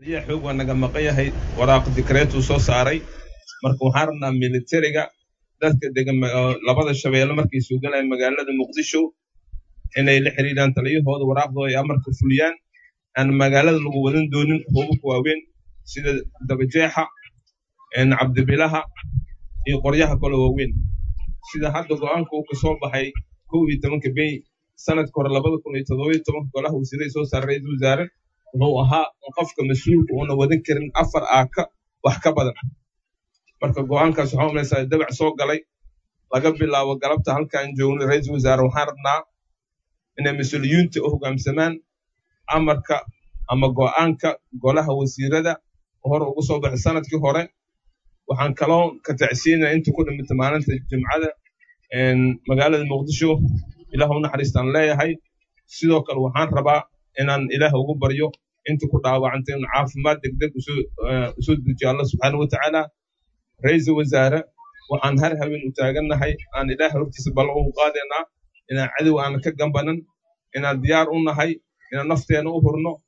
taliya xoog waa naga maqan yahay waraaq dikreetuu soo saaray marka waxaan rabnaa militariga dadka degan labada shabeelle markay soo galayaan magaalada muqdisho inay la xiriiraan taliyahooda waraaqdooda ay amarka fuliyaan aan magaalada lagu wadan doonin hubabka waaweyn sida dabajeexa cabdibilaha iyo qoryaha kale waaweyn sida hadda go'aanka uu ka soo baxay kow iyo tobanka bey sanadka hore labada kun iyo toddoba iyo tobanka golaha wasiiray soo saaray ra-iisul wasaare wuxuu ahaa in qofka mas-uulka uuna wadan karin afar aaka wax ka badan marka go'aankaas waxaa umaysaa dabac soo galay laga bilaabo galabta halkaan joogno ra-iisul wasaare waxaan rabnaa inay mas-uuliyiinta u hoggaamsamaan amarka ama go'aanka golaha wasiirada hore ugu soo baxay sanadkii hore waxaan kaloo ka tacsiinaya inta ku dhimata maalinta jimcada magaalada muqdisho ilaah u naxariistaan leeyahay sidoo kale waxaan rabaa inaan ilaah ugu baryo inta ku dhaawacantay in caafimaad degdeg usoo dejiyo alla subxaana wa tacaala ra-iisul wasaare waxaan har haween u taagannahay aan ilaah hortiisa ballan ugu qaadaynaa inaan cadow aan ka gambanan inaan diyaar u nahay inaan nafteena u hurno